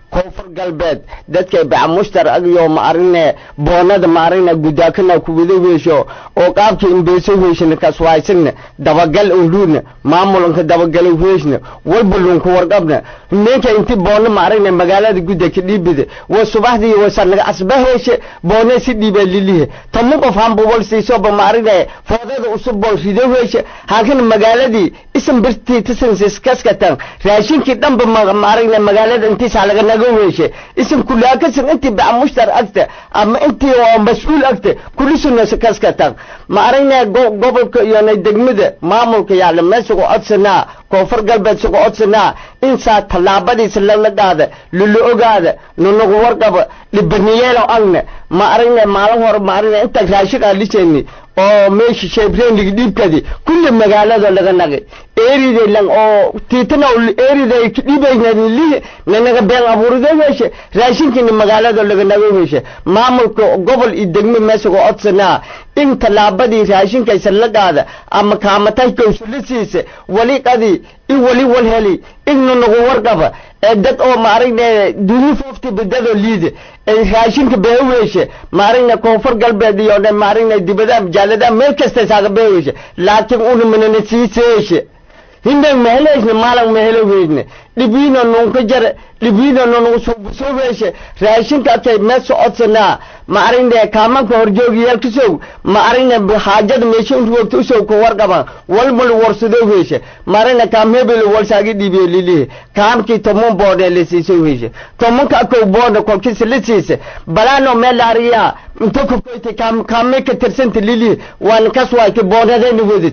koonfur galbeed dadka bacamushtar agyo ma arine boonada ma arine gudaakana kuwada weesho oo qaabka imbeeso weeshna kaswaaysan dabagal uluuna maamulanka dabagal weeshna walbalunku warqabna ninka inti boona ma arine magaalada guda ka dhiibida wa subaxdii wasanaga asbaheeshe boona si dhiiba lilihe tamu qof hambubal siisoba ma arine foodada usub bol rido weeshe haakana magaaladii isan birtii tisansis kaskatan raashinkii dhanba ma arine magaalada intiisa laga naga weeshe isan kulaakasan intii bacamushtar agta ama intii oo mas-uul agta kulisuna kaskatan ma arine gobolka iyona degmada maamulka yaala meesugu codsanaa koonfur galbeed sugu codsanaa insaa tallaabadiisa lala qaada lala ogaada nanagu warqaba dhibaniyeelo agna ma arine maalin hore ma arine inta raashin aan liseeni oo meesha shebreenligi dhiibkadi kulli magaalada laga nagay eeride lang oo tiitana eeride dhibaynalihi nanaga been abuurida weeshe raashinkini magaalada laga naga weeshe maamulka gobol iyo degme meesago codsanaa in tallaabadii raashinkaysa la qaada ama kaamataykasulasiisa wali qadi i wali wal heli igna nagu warqaba ee dad oo maaragna duni foofti badado liida ee raashinka beeweeshe maaragna koonfur galbeed iyo dhan maaragna dibada jaalada meel kasta saaga beeweeshe laakiin una manana siiseeshe hindan maheleesne maalan maheleweesne dhibiina nunka jare dhibiina nunugu suubusuubeeshe raashinka atay mee socodsanaa ma aragna kaamanka horjoogiyaalkasow ma aragna haajada meesha intu wogta usow ka warqaban walmal warsadoo weeshe ma aragna kaam hebel walsaagi dhiibiyo lilihi kaamkii toman boodhe la siiso weeshe tomanka akow boodha kolkiisa la siisa balaano meel laariyaa inta kokoyta kaam kaamay ka tirsanta lilihi waan kas waayta boodhadayna wadid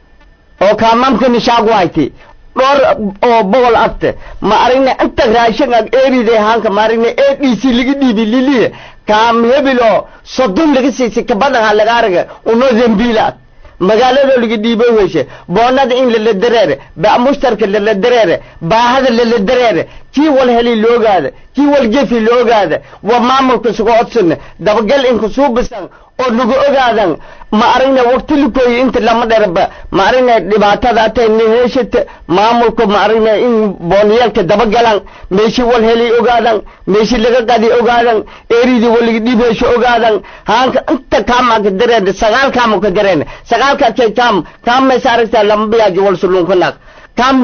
oo kaamamkani shaag waayta dhowr oo boqol agta ma aragna inta raashin ag eeride hanka ma aragna a d c laga dhiibi lilihi kaam hebel oo soddon laga siisay kabadhanha laga araga unoo zambiila magaalada laga dhiibo weeshe boonada in lala dareere bamushtarka lala dareere baahada lala dareere kii wal heli loogaada kii wal gefi loogaada waa maamulka suga codsana dabagal inka suubisan oo nagu ogaadan ma aragna waqti likooyi inta lama dheraba ma aragna dhibaatada atay naheshata maamulka ma aragna in booniyaalka dabagalan meeshi wal heli ogaadan meeshi laga qadi ogaadan eeridii walaga dhibeesho ogaadan haanka inta kaamaka dareena sagaal kaamaka dareena sagaalka kay kaam kaam maysa aragtaa lama biyaaji wal sulunkanak kaam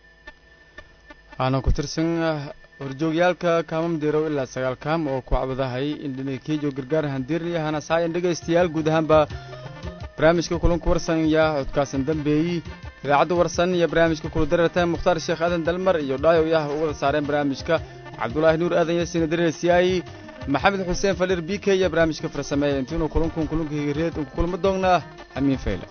waxaana ku tirsan horjoogyaalka kaamam dirow ilaa sagaal kaam oo ku cabadahay in dhinakeejo gargaar handiirnaya hana saayan dhegaystayaal guud ahaanba barnaamijka kulanku warsan yaa codkaasan dambeeyey idaacadda warsan iyo barnaamijka kula dareertaan mukhtaar sheekh aadan dalmar iyo dhaayow yah u wada saareen barnaamijka cabdulaahi nuur aadan yasiina dareersiyaay maxamed xuseen falir b k iyo barnaamijka farsameeya intiinuu kulankun kulanka higireed unku kulma doonnaa amiin fayle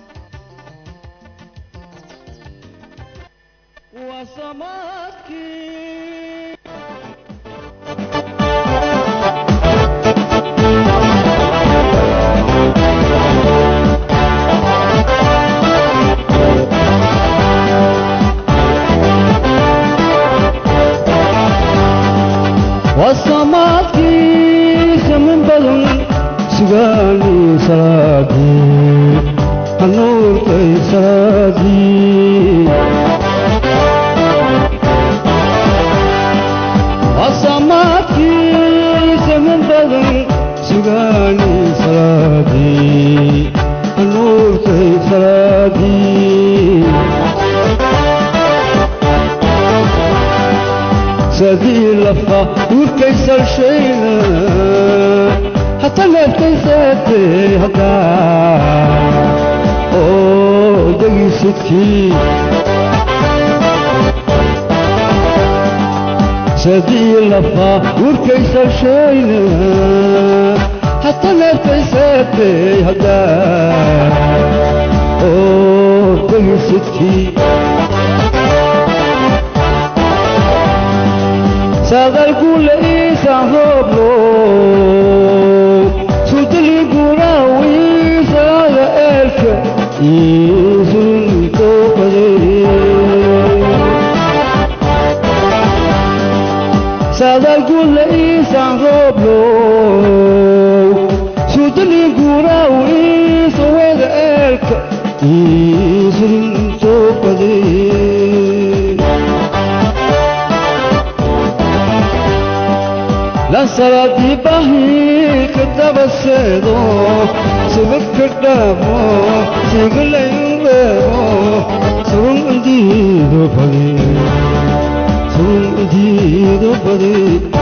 wasamaadkiisa min badan sugaanii salaadii hanuurkay salaadii wasamaadkiisa min badan sugaanii salaadii hanuurkay salaadii sadii lafa urkaysal shayna hata neefkaysaatee haddaa oo degisidkii sadii lafa urkaysal shayna hata neefkaysaatee haddaa oo degisidkii sadalkule isahoblo sudligurawisaga elka isulnikokade sadalkule isahoblo sudligurawisawaga elka isulnikokade lansaladii bahi ka dabaseedo subag ka dhaamo sigalayn reebo sugun indiido badi sugun indiido badi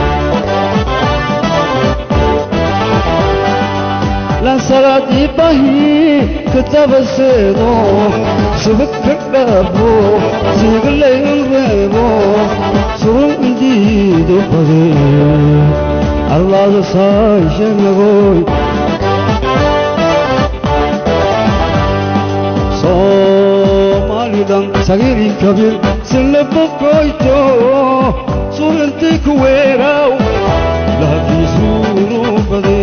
lansaladii bahi ka dabaseedo subag ka dhaamo sigalayn reebo sugun indiido badi allaada saashanagoy soomaalidan sagiri kabir silabokoyto surinti kuweeraw lahakiisuunu bade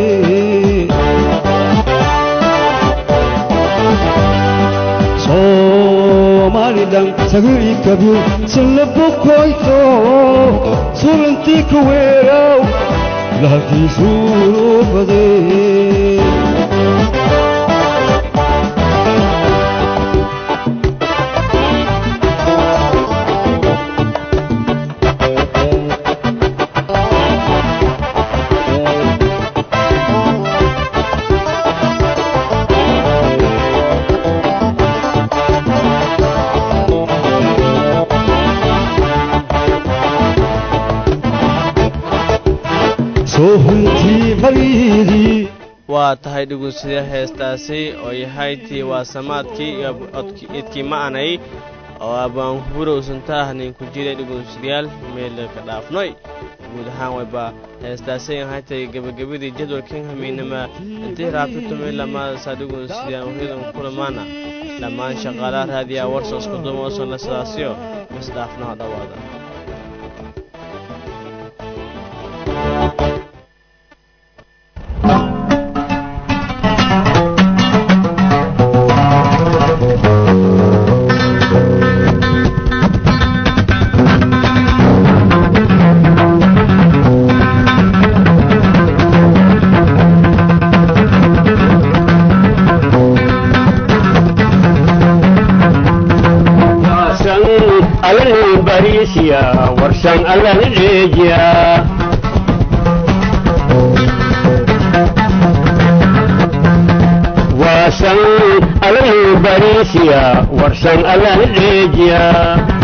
soomaalidan sagiri kabir silabokoyto surinti kuweeraw lahakiisuunu bade waa tahay dhugunsida heestaasi oo yahay tii waa samaadkii iyo idkii ma'anay oo abaanhura usunta ah ninku jiray dhugunsidayaal meela ka dhaafnoy guud ahaan wayba heestaasi yahay tay gebagabadii jadwalkan hamiinama intii raabtatumay lamaadasaa dhugunsidayaan waryadan kulamaana dhammaan shaqaalaha raadiyaha warsoosku dumoosan la sidaasiyo isdhaafnaha dhowaada warsan alla leejiya waasan alla bariisiya warsan alla leejiya